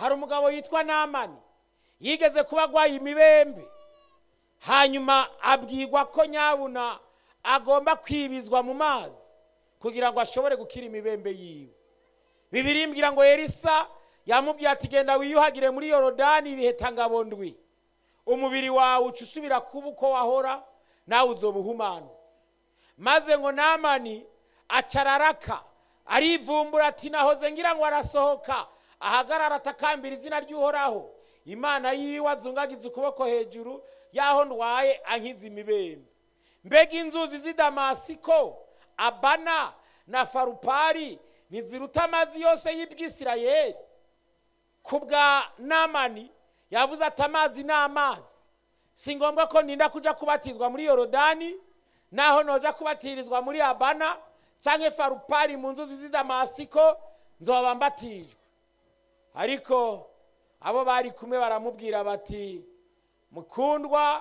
hari umugabo yitwa namani yigeze kuba agwaye imibembe hanyuma abwirwa ko nyabuna agomba kwibizwa mu mazi kugira ngo ashobore gukira imibembe yiwe bibiri imbwira ngo elisa yamubwiye ati genda wiyuhagire muri yorodani ibihetangabo ndwi umubiri wawe uca usubira kuba uko wahora nawe uzoba uhumanutse maze ngo namani acararaka arivumbura ati nahoze ngira ngo arasohoka ahagarara atakambira izina ry'uhoraho imana yiwe azungagiza ukuboko hejuru y'aho ndwaye ankiza imibembe mbega inzuzi z'i damasiko abana na farupari ntiziruta amazi yose y'ibwisirayeli ku bwa namani yavuze ati amazi ni amazi si ngombwa ko ninda kujya kubatizwa muri yorodani naho noja kubatirizwa muri abana cyangwa farupari mu nzuzi z'i damasiko nzoba mbatijwe ariko abo bari kumwe baramubwira bati mukundwa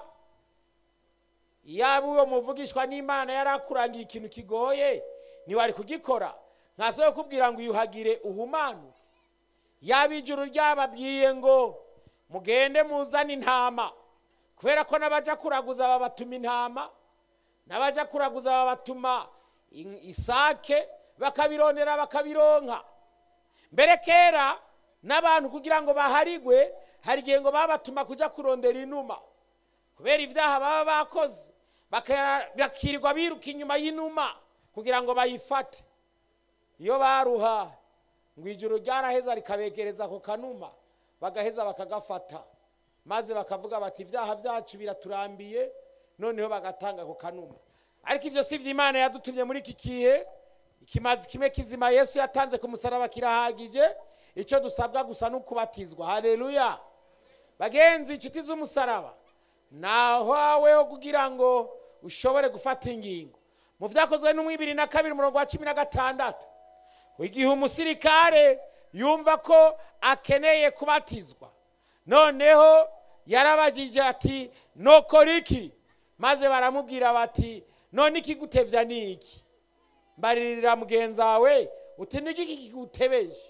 yaba uwo muvugishwa n'imana yari akurangiye ikintu kigoye ntiwari kugikora ntasohoye kubwira ngo uyuhagire uhumanuke yaba ijuru ryababwiye ngo mugende muzane intama kubera ko n'abaja kuraguza babatuma intama n'abaja kuraguza babatuma in- isake bakabirondera bakabironka mbere kera n'abantu kugira ngo baharigwe hari igihe ngo babatuma kuja kurondera inuma kubera ibyaha baba bakoze baka- bakirirwa biruka inyuma y'inuma kugira ngo bayifate iyo baruha ngo ijuru ryaraheza rikabegereza ako kanuma bagaheza bakagafata maze bakavuga bati ibyaha byacu biraturambiye noneho bagatanga ako kanuma ariko ibyo si imana yadutumye muri iki kihe ikimazi kimwe kizima yesu yatanze ku musaraba kirahagije icyo dusabwa gusa ni ukubatizwa hareruya bagenzi inshuti z'umusaraba nahaweho kugira ngo ushobore gufata ingingo mu byakozwe n'umwibiri na kabiri umurongo wa cumi na gatandatu igihe umusirikare yumva ko akeneye kubatizwa noneho yarabagije ati nokora iki maze baramubwira bati none ikigutevya ni iki mbaririra mugenzi wawe uti niki kigutebeje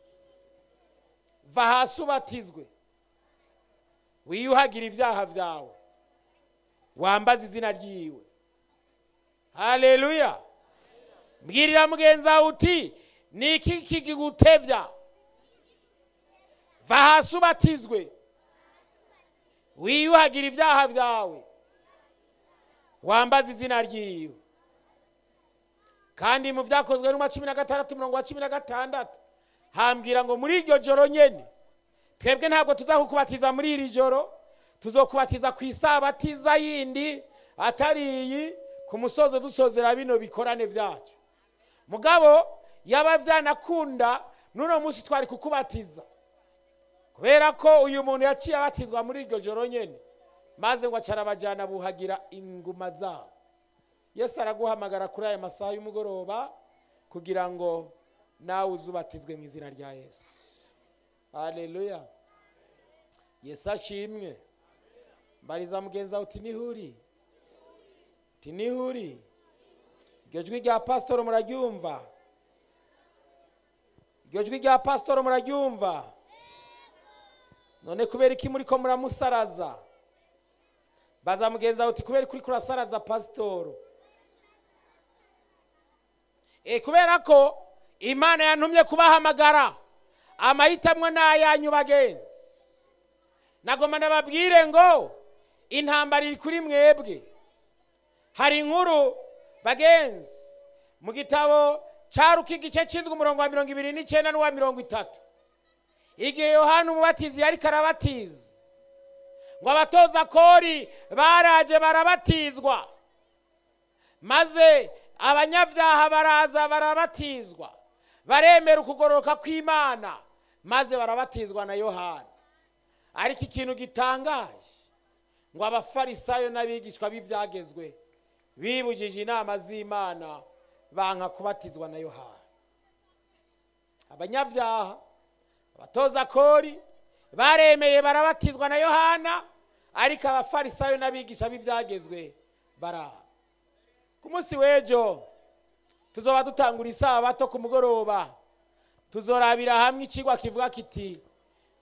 va hasi ubatizwe wiyuhagire ibyaha byawe wambaze izina ryiwe haleluya mbwirira mugenzi wawe uti ni iki kigutevya va hasi ubatizwe wiyuhagire ibyaha byawe wambaze izina ryiwe kandi mu byakozwe n'umwa cumi na gatandatu umurongo wa cumi na gatandatu hambwira ngo muri iryo joro nyene twebwe ntabwo tuzakukubatiza muri iri joro tuzokubatiza ku isabatiza yindi atari iyi ku musozo dusozera bino bikorane byacu mugabo yaba byanakunda n'uno munsi twari kukubatiza kubera ko uyu muntu yaciye abatizwa muri iryo joro nyene maze ngo acara abajyana buhagira inguma zabo yesu araguhamagara kuri aya masaha y'umugoroba kugira ngo nawe uzubatizwe mu izina rya yesu haleluya yesu ashimwe mbariza mugenzi wawe uti nihuri uti nihuri iryo jwi rya pasitoro muraryumva iryo jwi rya pasitoro muraryumva none kubera iki muri ko muramusaraza baza mugenzi wawe uti kubera kuri kurasaraza pasitoro e kubera ko imana yantumye kubahamagara amahitamo ni ayanyu bagenzi nagoma nababwire ngo intambara iri kuri mwebwe hari inkuru bagenzi mu gitabo cya ruka igice cy'indwi umurongo wa mirongo ibiri n'icyenda n'uwa mirongo itatu igihe yohana umubatizi yari karabatiza ngo abatoza kori baraje barabatizwa maze abanyabyaha baraza barabatizwa baremera ukugororoka kw'imana maze barabatizwa na yohana ariko ikintu gitangaje ngo abafarisayo n'abigishwa b'ibyagezwe bibujije inama z'imana banka kubatizwa na yohana abanyabyaha abatoza kori baremeye barabatizwa na yohana ariko abafarisayo n'abigisha b'ibyagezwe baraha ku munsi w'ejo tuzoba dutangura isabato ku mugoroba tuzorabira hamwe ikigwa kivuga kiti